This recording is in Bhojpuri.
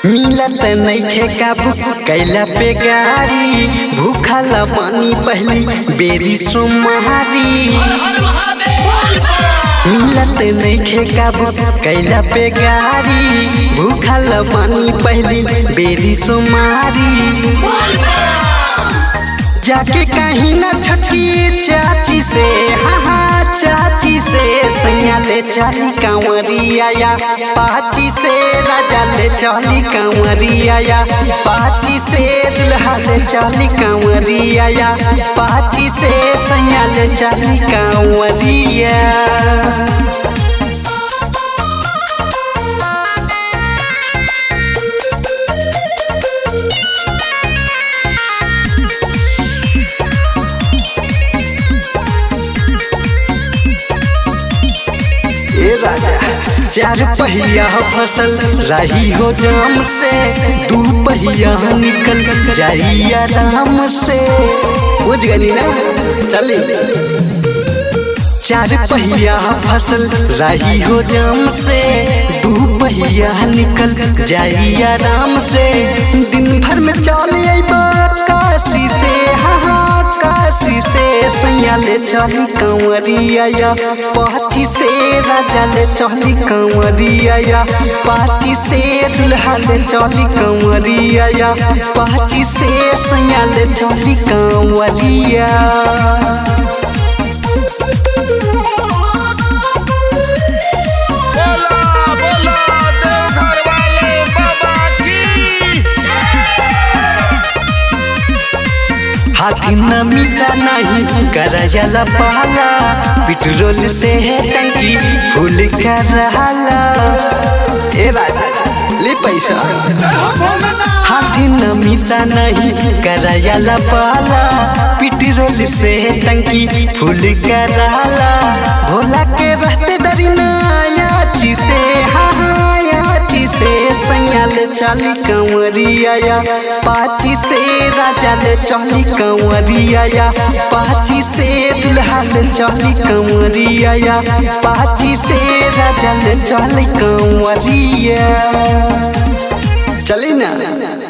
मिलत नइखे काबू कैला पे गाड़ी भूखल पानी पहली बेरी सोमहारी मिलत नइखे काबू कैला पे गाड़ी भूखल पानी पहली बेरी सोमारी जाके कहीं ना छठी चाची से हाँ हाँ चाची से सैया ले चली कांवरिया या पाची से राजा ले चली कांवरिया या पाची से दुल्हा ले चली कांवरिया या पाची से सैया ले चली कांवरिया ए राजा चार पहिया फसल रही हो जाम से दू पहिया निकल जाई आराम से बुझ गनी ना चली चार पहिया फसल रही हो जाम से दू पहिया निकल जाई आराम से दिन भर में चल अइबा काशी से हाँ हाँ काशी से सैया ले चली कंवरिया या पाची से राजा ले चली कंवरिया या पाची से दुल्हा ले चली कंवरिया या पाची से सैया ले चली कंवरिया बोला बोला देवघर वाले बाबा की हाथी न मिसा नहीं करजला पाला पेट्रोल से है टंकी फुल कर रहाला ए राजा ले पैसा हाथी न मिसा नहीं करजला पाला पेट्रोल से है टंकी फुल कर रहाला भोला के रहते डरी ना याची से हाँ हाँ याची से सैया ले चाली कंवरिया या पाची से राजा ले चली कंवरिया या पाची से दुल्हा ले चली कंवरिया या पाची से राजा ले चली कंवरिया चली ना